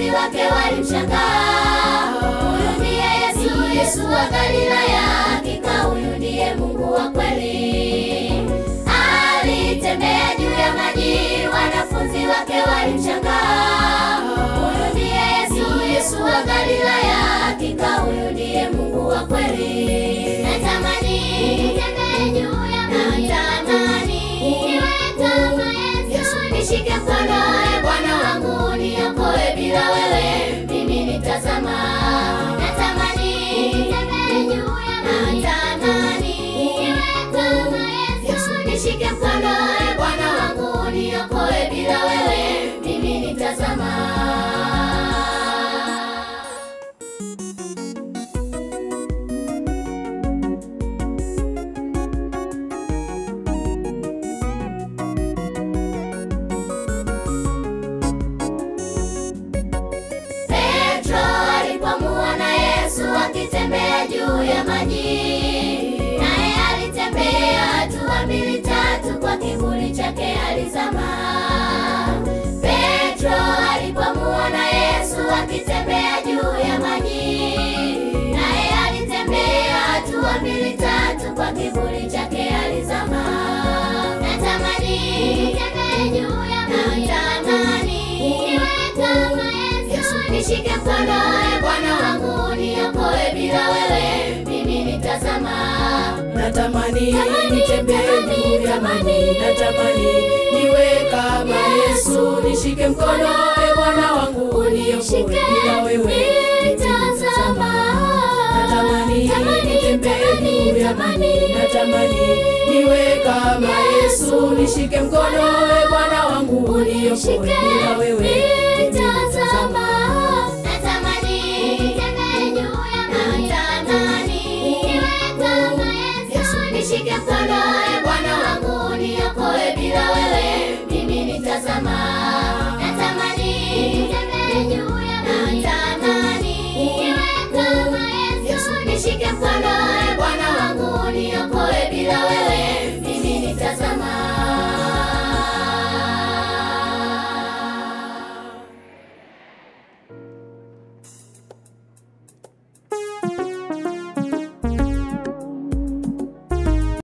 wake walimshangaa, huyu ndiye Yesu, Yesu wa Galilaya, hakika huyu ndiye Mungu wa kweli. Alitembea juu ya maji, wanafunzi wake walimshangaa, huyu ndiye Yesu, Yesu wa Galilaya, hakika huyu ndiye Mungu wa kweli. Natamani nitembee juu ya maji, natamani niwe kama Yesu, nishike mkono, e Bwana wangu, niokoe, bila wewe mimi nitazama. Natamani nitembee juu ya maji, natamani niwe kama Yesu, nishike mkono, e Bwana wangu, niokoe, bila wewe mimi nitazama. Petro alipomuona Yesu akitembea juu ya maji, naye alitembea hatua mbili tatu, kwa kivuli chake alizama. Petro alipomuona Yesu akitembea juu ya maji, naye alitembea hatua mbili tatu, kwa kivuli chake alizama. Natamani nitembee juu ya maji, natamani niwe kama Yesu, nishike mkono, e Bwana wangu, niokoe, bila wewe mimi nitazama. Natamani Tamani, nitembee tamani, juu ya tamani. maji, natamani niwe kama Yesu, nishike mkono, e Bwana wangu, uniokoe, Nishike, bila wewe nitazama. Natamani Tamani, nitembee tamani, juu ya maji, natamani niwe kama Yesu, nishike mkono, e Bwana wangu, uniokoe, Nishike, bila wewe nitazama. Natamani nitembee juu ya maji, natamani niwe kama Yesu, nishike mkono, e Bwana wangu, niokoe, bila wewe mimi nitazama.